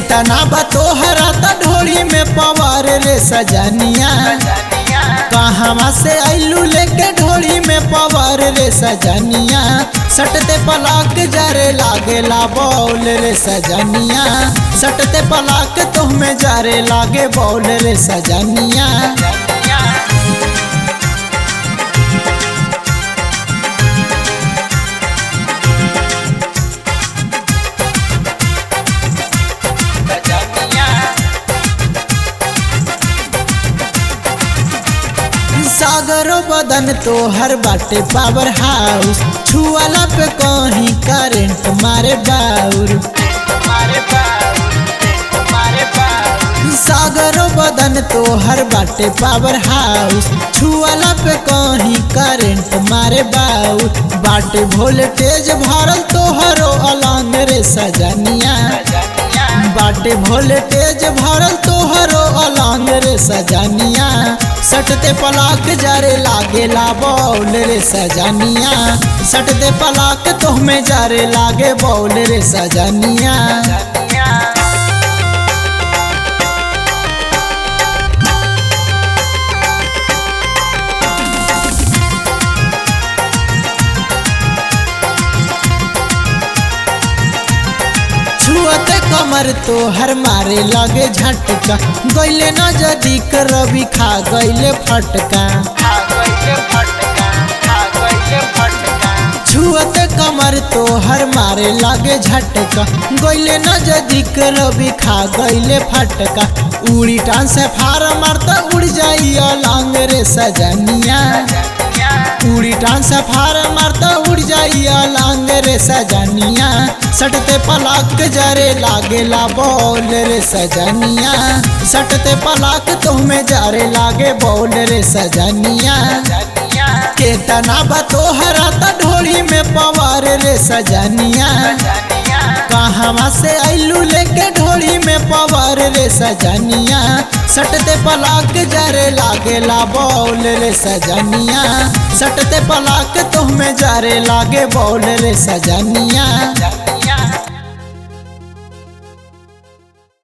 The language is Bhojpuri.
केतना बा तोहरा त ढोली में पवार रे सजनिया कहवा से आइलू लेके ढोली में पवार रे सजनिया सटते पलाक जरे लागेला बौल रे सजनिया सटते पलाक तुहमें जरे लागे बौल रे सजनिया सागरो बदन तो हर बाटे पावर हाउस छुआला पे कहीं करंट मारे बाउर सागरो बदन तो हर बाटे पावर हाउस छुआला पे कहीं करंट मारे बाउर बाटे वोल्टेज भरल तोहरो अलंग रे सजनिया बाटे वोल्टेज भरल तोहरो अलंग रे सजनिया सटते पलाक जारे लागेला बौल रे सजनिया सटते पलाक तोहमें जारे लागे बौल रे सजनिया छुअते कमर तो हर मारे लगे झटका गैले न जदी रवि खा गैले फटका छुअते कमर तो हर मारे लगे झटका गैले न जदी रवि खा गैले फटका उड़ी टान से फार मारता उड़ जाई अलंग रे सजनिया उड़ी टान से फार मारता उड़ जाई अलंग रे सजनिया सटते पलाक जरे लागेला बौल रे सजनिया सटते पलाक तुहमें जरे लागे बौल रे सजनिया केतना बा तोहरा त ढोली में पवार रे सजनिया कहवा से आइलू लेके ढोली में पवार रे सजनिया सटते पलाक जरे लागेला बौल रे सजनिया सटते पलाक तुहमें जरे लागे बौल रे सजनिया